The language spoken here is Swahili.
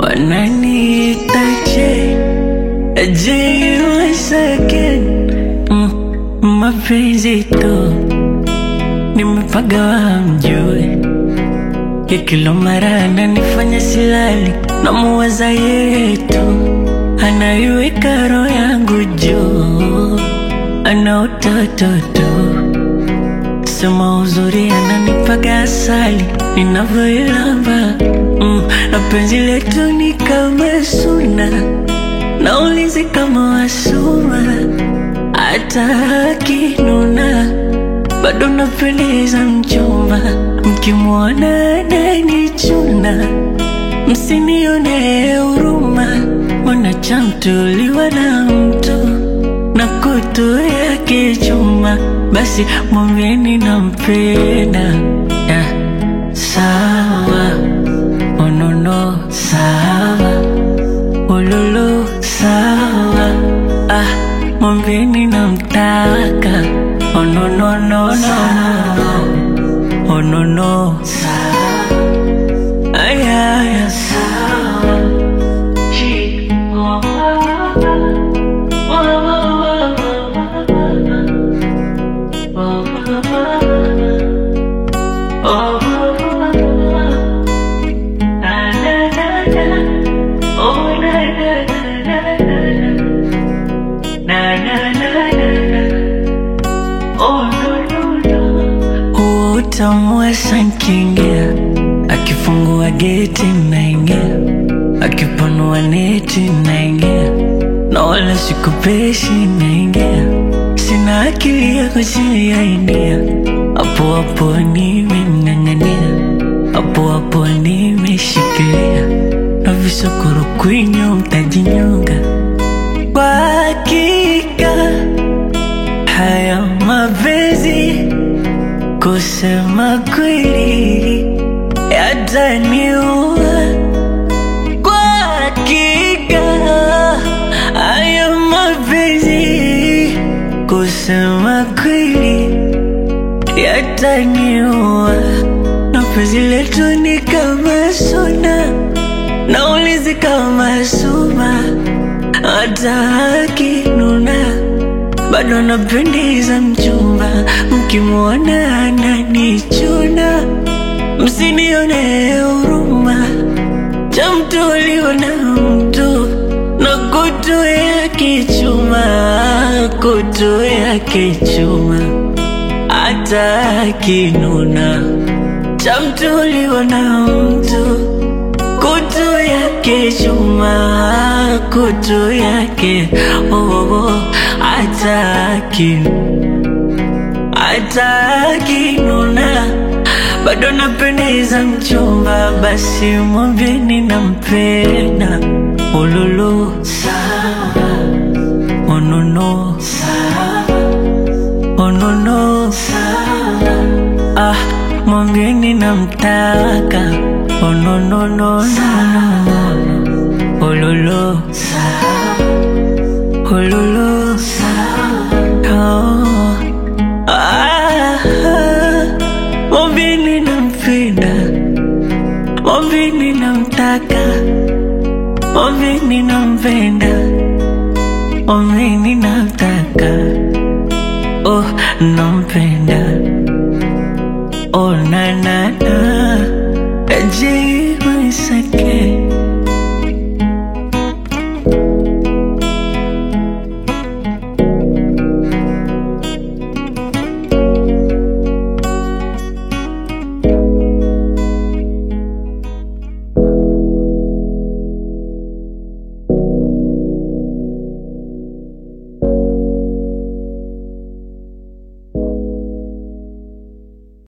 wananiita J J once again mm, mapenzi tu nimepagawa mjue ya kila mara ananifanya silali na muwaza yetu anaiweka roho yangu juu ana utoto tu sema uzuri ananipaga asali ninavyoilamba mm, na penzi letu ni kama suna naulizi kama wasuma hata akinuna bado napendeza mchumba mkimwona ananichuna msinione huruma mwanachamtuliwa na mtu na kutu yake chuma basi mwambieni nampenda yeah. sawa onono sawa ululu sawa ah, mwambieni namtaka onononono onono sawa ayaya sawa Chi- oh, oh, oh, oh, oh, oh, oh. Na, na, na, na. Oh, na, na, na, na, na. Na, na, na, na, na. Oh, no, no, no. Huo utamu wa sankingia akifungua geti naingia akipanua neti naingia na wala sikupeshi naingia sina akili ya kujiainia hapo hapo nimeng'ang'ania hapo hapo nimeshikilia na visokoro kwinyo mtajinyonga kwa hakika haya mapenzi kusema kweli yataniua kwa hakika haya mapenzi kusema kweli yataniua na penzi letu ni kama suna naulizi kama suma hata akinuna bado napendeza mchumba mkimwona ananichuna msinione huruma cha mtu aliona mtu na kutu yake chuma kutu yake chuma hata akinuna cha mtu aliona mtu kutu yake chuma kutu yake oh, oh, oh, hata akinu hata akinuna bado napendeza mchumba, basi mwambieni nampenda. Ululu sawa, onono sawa, onono sawa, ah, mwambieni namtaka. Ononono sawa, ululu sawa, ululu sawa, oh. Ah, mwambieni nampenda, mwambieni namtaka, mwambieni nampenda, mwambieni namtaka, oh nampenda, oh na na na, ajibu isake